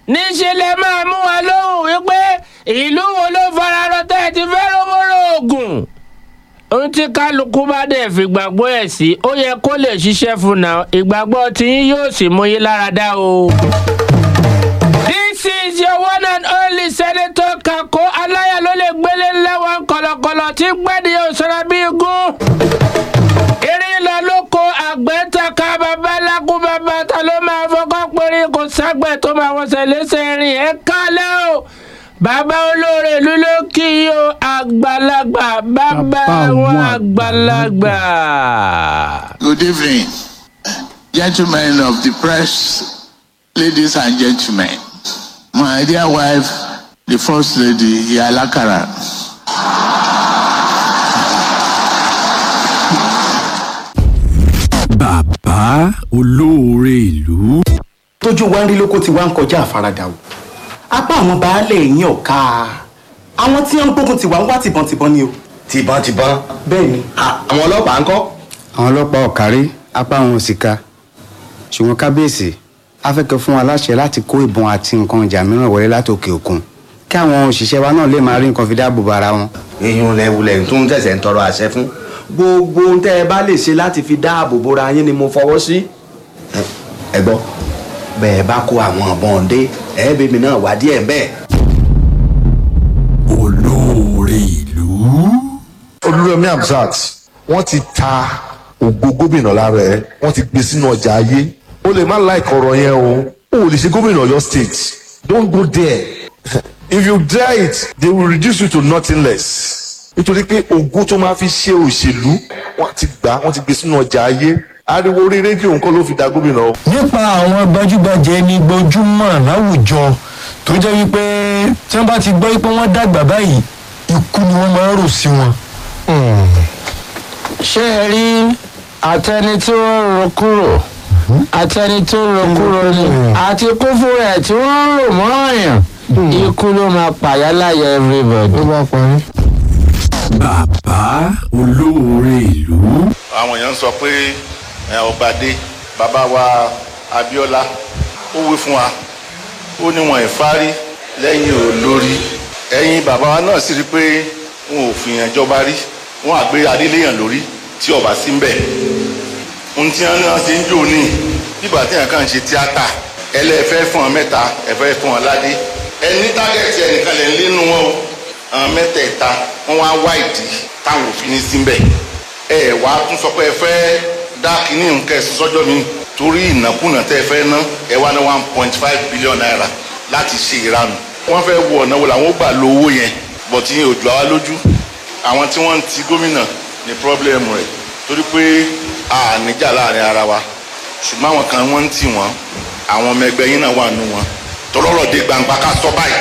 níṣẹ́ lẹ máa mú wa lóhùn wípé ìlú wo ló fararọ tẹ́ ẹ ti fẹ́ rówóró oògùn ohun tí kálukú bá dẹ̀ fi gbàgbọ́ ẹ̀ sí ó yẹ kó lè ṣiṣẹ́ fún náà ìgbàgbọ́ tiyín yóò sì mú yín lára dá o. This is your one and only senator Kako aláya ló lè gbélé lẹ́wọ̀n kọ̀lọ̀kọ̀lọ̀ tí gbẹ́dì yóò sọ̀rọ̀ bí igun. Erin lọ lóko àgbẹ̀ taka bàbá lákú bàbá ta ló máa fọkọ́ péré kò ságbẹ̀ tó máa wọ̀sẹ̀ lẹ́sẹ̀ rìn ẹ̀ kálẹ̀ o. Bàbá olóore ìlú ló kí i o àgbàlagbà bàbá Bàbá àwọn àwọn àgbàlagbà. Good evening, gentlemen of the press, ladies and gentlemen. My dear wife, the First Lady, Yalakara. bàbá olóore ìlú. tójú wa ń rí lóko tí wá ń kọjá àfaradà o apá àwọn baálé yín ọ̀ka àwọn tí wọ́n ń gbógun tiwa ń wá tìbọntìbọn ni o tìbọntìbọn bẹ́ẹ̀ ni À, àwọn ọlọ́pàá ń kọ́ àwọn ọlọ́pàá ọ̀kárí apá wọn ò sì ka ṣùgbọ́n kábíyèsí a fẹ́ kẹ́ fún wa láṣẹ láti kó ìbọn àti nǹkan ìjà mìíràn wọlé látòkè òkun kí àwọn òṣìṣẹ́ wa náà lè máa rí nǹkan fi dáàbò bo ara wọn. èèyàn lẹ́wulẹ̀ tó ń tẹ̀sẹ̀ ń tọrọ àṣẹ fún gbogbo ohun tẹ́ ẹ bá lè ṣe láti fi dáàbò bora yín ni mo fọwọ́ sí. Ẹ- ẹ gbọ́ bẹ́ẹ̀ bá kó àwọn ọ̀bọ̀n dé ẹ̀ẹ́bẹ̀mí náà wá díẹ̀ bẹ́ẹ̀. olóore ìlú. olúrẹ̀mí hamzat wọ́n ti ta ògo gómìnà lára ẹ̀ wọ́n ti gbé sínú ọjà ayé o lè má like ọ̀rọ̀ yẹn o o ò lè ṣe gómìnà ọ̀yọ́ state don't go there if you dare it they will reduce you to nothing less nítorí pé ògo tó máa fi ṣe òṣèlú wọ́n ti gbà wọ́n ti gbé sínú ọjà ayé ariwo orí rédíò nǹkan ló fi da gómìnà o. nípa àwọn gbajúgbajà ẹni gbojúmọ̀ láwùjọ tó jẹ́ wípé tí wọ́n bá ti gbọ́ pé wọ́n dàgbà báyìí ikú ni wọ́n máa ń rò sí wọn. ṣé ẹ rí àtẹni tí wọ́n ń ro kúrò àtẹni tó ń ro kúrò ni àti kúfù rẹ̀ tí wọ́n ń rò mọ́ ọ̀yàn ikú ló máa pàyà láyà everybody. bá parí. bàbá olóore ìlú. àwọn èèyàn ń sọ pé ẹ, ọba dé bàbá wa abiola ó wí fún wa ó ní wọn ìfárí lẹ́yìn olórí ẹ̀yin bàbá wa náà sì rí pé wọn ò fìyàn jọba rí wọn àgbé adéléyàn lórí tí ọba sí ń bẹ̀ ohun tí wọn náà ṣe ń jò ní bíbà tí èèyàn kàn ń ṣe tíátà ẹlẹ́fẹ́ fún ọ mẹ́ta ẹ̀fẹ́ fún ọ ládé ẹni tágẹ́tì ẹnìkan lè ń lénu wọn o àwọn mẹ́tẹ̀ẹ̀ta wọ́n wá wá ìdí táwọn òfin ní síbẹ̀ ẹ wá tún sọ pé ẹ fẹ́ dá kínní nǹkan ẹ̀sìn sọ́jọ́ mi torí ìnákúnà tẹ́ ẹ fẹ́ ná ẹ wá ní one point five billion naira láti ṣe ìranù wọ́n fẹ́ wo ọ̀nà wo làwọn ó gbà lo owó yẹn bọ̀tí yẹn ò jù àwa lójú àwọn tí wọ́n ń ti gómìnà ní pírọ́blẹ́mù rẹ̀ torí pé a níjà láàrin ara wa ṣùgbọ́n àwọn kan wọ́n ń tì wọ́n àwọn ọmọ ẹgbẹ́ yín náà wà nù wọn tọ́lọ́rọ̀ dé gbangba ká sọ báyìí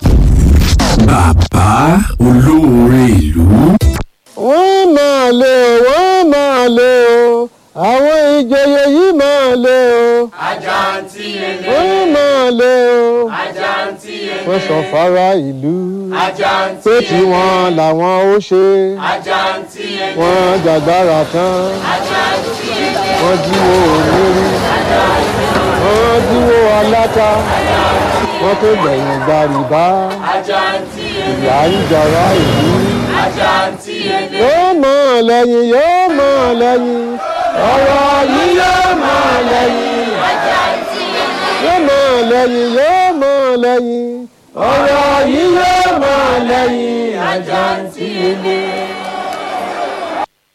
bàbá olóore ìlú. wọ́n máa lé o wọ́n máa lé o àwọn ìjòyè yìí máa lé o. Àjàntí ele. wọ́n máa lé o. Àjàntí ele. wọ́n sọ fara ìlú. Àjàntí pé tí wọ́n làwọn ó ṣe. Àjàntí ele. wọ́n jàgbára tán. Àjàntí ele. wọ́n jíwó òmìnirí. wọ́n jíwó aláta. wọ́n tó gbẹ̀yìn gbàrìbá. Àjàntí ele. ìyá ń jọra ìlú. Àjàntí ele. yóò mọ̀ lẹ́yìn yóò mọ̀ lẹ́yìn. ọ̀rọ̀ yìí yóò mọ̀ lẹ́yìn. Àjàntí ele. yóò mọ̀ lẹ́yìn yóò mọ̀ lẹ́yìn. ọ̀rọ̀ yìí yóò mọ̀ lẹ́yìn. Àjàntí ele.